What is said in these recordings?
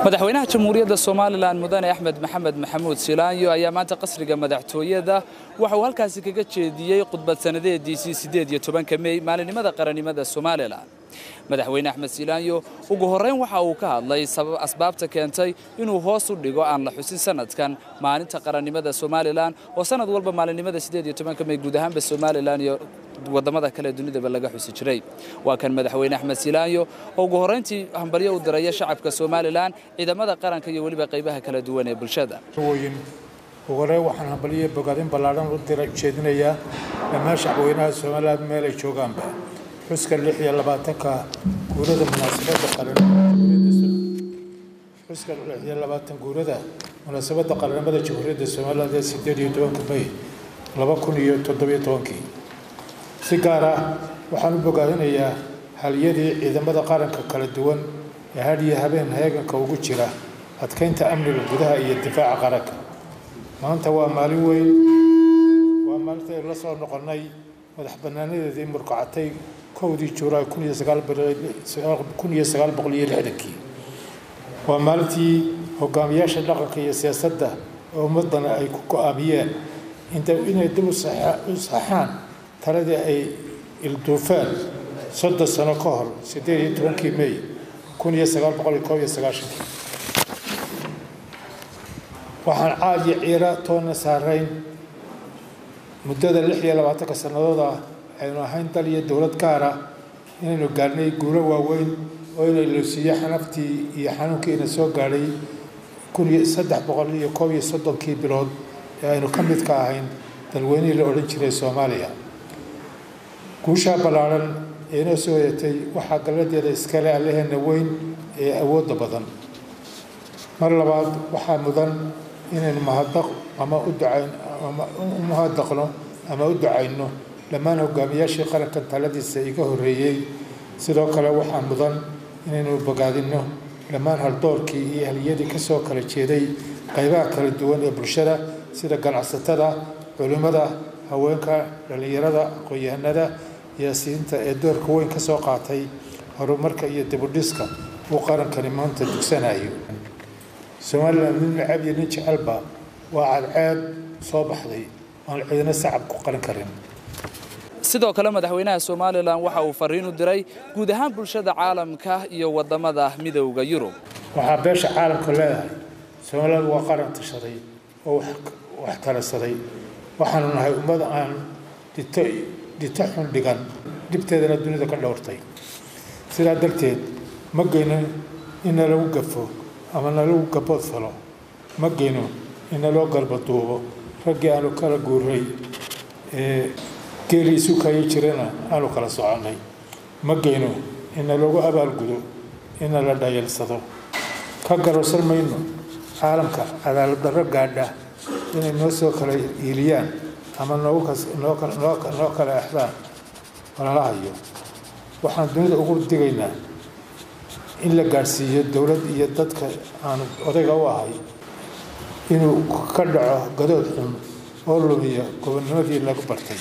madaxweynaha jamhuuriyadda somalilan mudane axmed maxamed maxamuud silaanyo ayaa maanta qasriga madaxtooyada waxa uu halkaasi kaga jeediyey khudbad sannadeediisii siddeed iyo tobanka mey maalinimada qarannimada somalilan madaxweyne axmed silaanyo ugu horrayn waxa uu ka hadlay asbaabta keentay inuu hoos u dhigo aan la xusin sanadkan maalinta qarannimada somalilan oo sanad walba maalinimada siddeed iyo tobanka mey guud ahaanba somalilan iyo wadamada kale dunidaba laga xusi jiray waa kan madaxweyne axmed silaanyo oo ugu horrayntii hambalyo u diraya shacabka somalilan ciidamada qaranka iyo weliba qaybaha kala duwan ee bulshada ugu horey waxaan hambalyo bogaadin ballaadhan u dira jeedinayaa dhammaan shacbweynaha somalilan meel ay joogaanba xuska lix iyo labaatanka guurada munaasabadda xuska lix iyo labaatan guurada munaasabadda qaranimada jamhuuriyadda somaliland ee sideed iyo tobanka may laba kun iyo toddobiyo tobankii si gaar ah waxaan u bogaadinayaa haliyadii ciidamada qaranka kala duwan ee had iyo habeen heeganka ugu jira adkaynta amniga gudaha iyo difaaca qaranka maanta waa maalin weyn waa maalinta aynu la soo noqonnay madax bannaanadeedii murkacatay kowdii juulaay kun iyo sagaal boqol iyo lixdankii waa maalintii hogaamiyaasha dhaqanka iyo siyaasadda oo ummaddana ay ku go-aamiyeen inay dib u saxaan taladii ay ilduufeen soddon sano ka hor siddeed iyo tobankii mey kun iyo sagaal boqol iyo koob iyo sagaashankii waxaan caad iyo ciira toonna saarayn muddada lix iyo labaatanka sannadood ah aynu ahayn dal iyo dowlad gaar ah inaynu gaarnay guulo waaweyn oo inay loosiiyo xanaftii iyo xanuunkiina soo gaadhay kun iyo saddex boqol iyo koob iyo soddonkii bilood ee aynu ka mid ka ahayn dalweynihii la odhan jiray soomaaliya guushaa ballaadhan ee inoo soo hoyatay waxaa galladeeda iskale allaheena weyn ee awoodda badan mar labaad waxaa mudan inaynu mahadaq ama u ducayn ama u mahadaqno ama u ducayno dhammaan hogaamiyaashii qarankan taladiisa iga horreeyey sidoo kale waxaa mudan inaynu bogaadinno dhammaan haldoorkii iyo haliyadii ka soo kala jeeday qaybaha kala duwan ee bulshada sida ganacsatada culimmada haweenka dhallinyarada aqoon-yahanada siyaasiyiinta ee doorka weyn ka soo qaatay horumarka iyo dibudhiska uu qarankani maanta dugsanayo somalilan nin nacab iyo nin jecelba waa cadceed soo baxday aan ciidana sacab ku qaran karin sidoo kale madaxweynaha somalilan waxa uu fariin u diray guud ahaan bulshada caalamka iyo wadamada midowda yurub waxaa beesha caalamka leedahay somaliland waa qaran tashaday oo wax talasaday waxaanu nahay ummad aan dito dito xun dhigan dhibteedana dunida ka dhowrtay sidaa darteed ma geyno in nalagu gafo ama nalagu gabood falo ma geyno in naloo garbaduubo raggii aanu kala guuray ee geelii isu kayo jirana aanu kala soconnay ma geyno in nalagu abaalgudo in nala dhayalsado ka garowsan mayno caalamka cadaalad darro gaadha inay noo soo kala iiliyaan ama noo kala exdaan walalahayo waxaan dunida ugu digaynaa in la gaadhsiiyo dowlad iyo dadka aan odayga u ahay inuu ka dhaco gadood xun oo lumiya gobonnimadii lagu bartay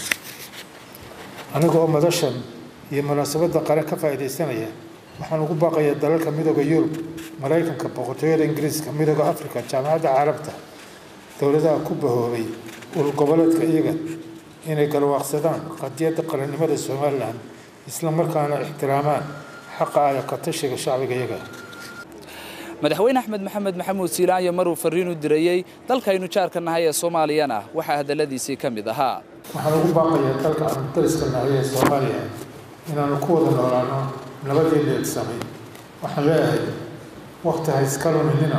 aniga oo madashan iyo munaasabadda qaran ka faa'iidaysanaya waxaan ugu baaqayaa dalalka midooda yurub maraykanka boqortooyada ingiriiska midooda africa jaamacadda carabta dowladaha ku bahoobay urur goboleedka iyaga inay galwaaqsadaan qadiyadda qarannimada somalilan isla markaana ixtiraamaan xaqa aya ka tashiga shacbiga iyaga madaxweyne axmed maxamed maxamuud silaanyo maruu fariin u dirayey dalkaynu jaarka nahay ee soomaaliyana waxaa hadalladiisii ka mid ahaa waxaan ugu baaqayaa dalka aanu dariska nahay ee soomaaliya inaanu ku wada noolaano nabadii leedsamay waxaan leeyahay wakti ha iska luminina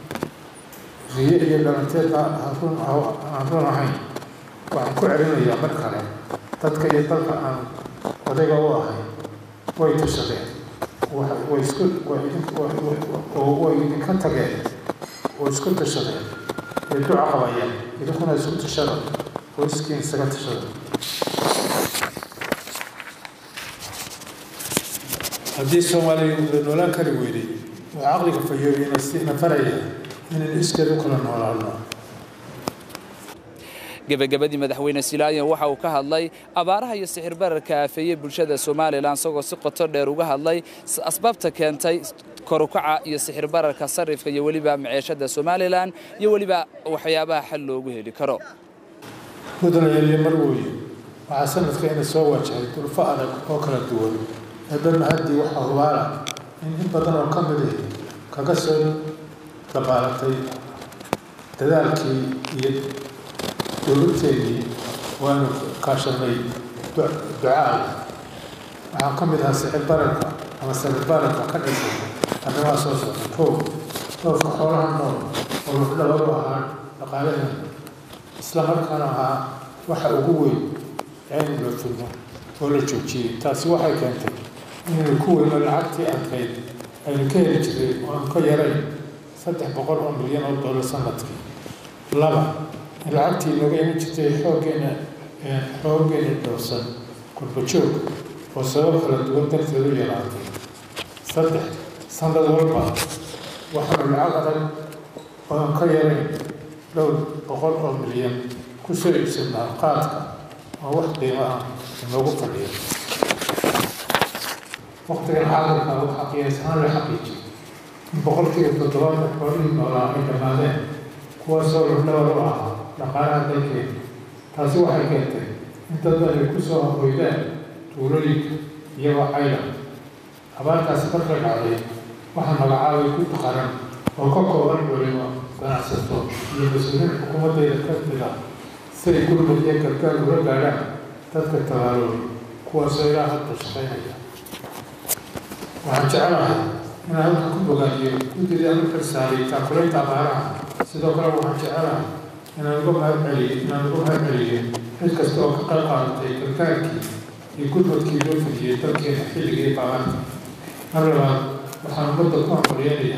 riye iyo dhalanteedna aan run ahayn waxaan ku celinayaa mar kale dadka iyo dalka aan odayga u ahay way tashadeen way isku way idinka tageen oo isku tashadeen way duca qabayeen idinkuna isku tashada oo iskiin isaga tashada haddii soomaaliya la noolaan kari weyday waa caqliga fayoobiyana sina faraya inaynu iskeed u kala noolaano gebagabadii madaxweyne silaayo waxa uu ka hadlay abaaraha iyo sixir bararka aafeeyey bulshada somalilan isagoo si qoto dheer uga hadlay asbaabta keentay korukaca iyo sixir bararka sarifka iyo weliba maciishada somalilan iyo weliba waxyaabaha xal loogu heli karo mudanayaaliyo marweye waxaa sanadka ina soo wajahay dulfo adag oo kala duwan eebana haddii waxaa hubaala in in badan oo ka mid ah kaga soo dabaalatay dadaalkii iyo dowladteedii waanu kaashanay ducaal waxaa ka mid ahaa sicir bararka ama sicir bararka ka dhisay arrimaha soo socda kow doofka xoolaha nool oo lafdhabaru ahaa dhaqaalaheena isla markaana ahaa waxa ugu weyn aynu la fulmo oo la joojiyey taasi waxay keentay inaynu ku weyno lacagtii adkayd aynu ka heli jiray oo aan ka yarayn saddex boqol oo milyan oo dollar sanadkii laba in lacagtii nooga iman jirtay xooggeena xooggeena dhowrsan kurbajoog oo sabab kala duwan darteed u yaraatay saddex sanad walba waxaanu lacag adag oo aan ka yarayn dhowr boqol oo milyan ku soo iibsanaa qaadka oo wax qiimo ah inoogu fadhiya waqtigan caalamka waxaa qiyaas ahaan la xaqiijiyay in boqolkiiba toddobaatan xoolihii noolaa ay dhammaadeen kuwaasoo lafdhabar u ahaa dhaqaalaha dalkeena taasi waxay keentay in dad ay ku soo hoydeen tuulooyinka iyagoo cayla abaartaasi markay dhacday waxaa magacaabay ku taqaran oo ka kooban culimo ganacsato iyo mas-uuliin xukuumaddeeda ka mid ah si ay gurmad iyo gargaar ula gaadhaan dadka tabaaloobay kuwaasoo ilaa hadda shaqaynaya waxaan jecelahay inaan halkan ku bogaadiyo guddidii aan u xilsaaray taakulaynta abaaraha sidoo kale waxaan jecelahay inaan uga mahad celiyo inaan uga mahad celiyo cid kasta oo ka qayb qaadatay gargaarkii iyo gurmadkii loo fidiyey dalkeena xilligii baabaarta mar labaad waxaan ummadda ku hambaryeenaya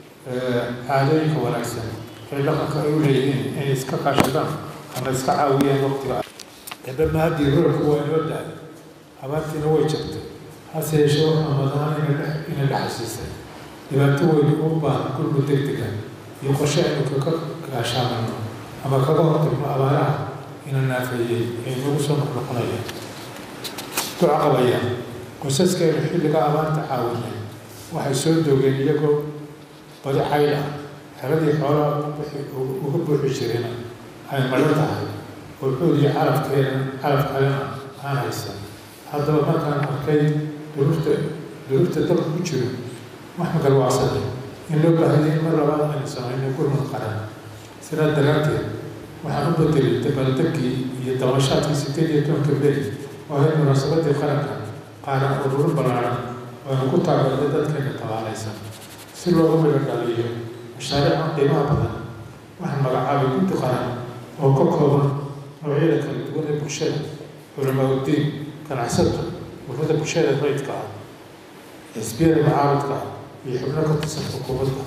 caadooyinka wanaagsan ee dhaqanka ay u leeyihiin inay iska kaashadaan ama iska caawiyaan waqtiga eebama haddii roolku waa inoo dahay abaartiina way jabtay hase yeeshee waxaa madahan ina la xasuusay dhibaato weyn u baahan gurmud degdega iyo qorshe aynu kaga gaashaamano ama kaga hortagno abaaraha ina naafeeyey ee inagu soo noqnoqonaya duca qabaya qoysaskeenu xilliga abaarta caawinay waxay soo doogeen iyagoo badi cayl ah xeladii xoolaha uga buuxi jirina ay madho tahay oo xood iyo carafkeena caraf kalena aan haysan haddaba markaan arkay duruurta duruurta dalka ku jiro waxaan garwaacsaday in loo baahayay in mar labaad aynu samayno gurmad qaran sidaa daraadteed waxaan u bedelay dabaaldegkii iyo dabashaadkii sideed iyo tobanka beri oo ahayd munaasabadii qaranka qaaran ururo ballaaran oo aynu ku taageernay dadkeena tabaalaysan si loogu midho dhaliyo mashaariica qiimaha badan waxaan magacaabay guddi qaran oo ka kooban noocyada kala duwan ee bulshada culamaa uddiin ganacsato ururada bulshada rayidka ah xisbiyada mucaaradka ah iyo xubno ka tirsan xukuumadda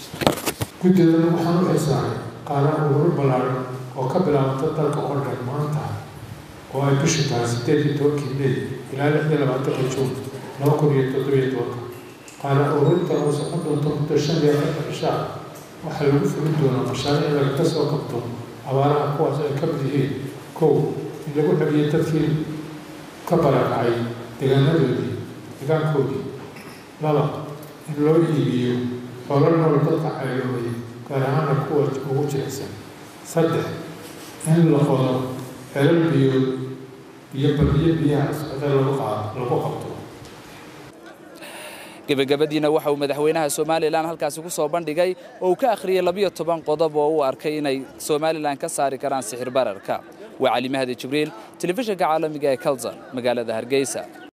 guddidan waxaan u xilsaaray qaaran ururo ballaaran oo ka bilaabata dalka oo dhan maanta oo ay bishu tahay sideed iyo tobankii mey ilaa lix iyo labaatanka juun laba kun iyo toddobiyo tobanka qaaran ururinta oo socon doonto muddo shan iyo afartan cishaa waxaa lagu fulin doonaa mashaariic lagaga soo qabto abaaraha kuwaas ay ka mid yihiin kow in lagu celiyo dadkii ka barakacay deegaanadoodii deegaankoodii laba in loo iibiyo xoolo nool dadka cayloobay gaar ahaana kuwa ugu jilicsan saddex in la qodo xelal biyood iyo badiyo biyaha socda lagu lagu qabto gebagabadiina waxa uu madaxweynaha somalilan halkaasi ku soo bandhigay oo uu ka akhriyey labiyo toban qodob oo uu arkay inay somalilan ka saari karaan sixir bararka waa cali mahdi jibriil telefishinka caalamiga ee kalson magaalada hargeysa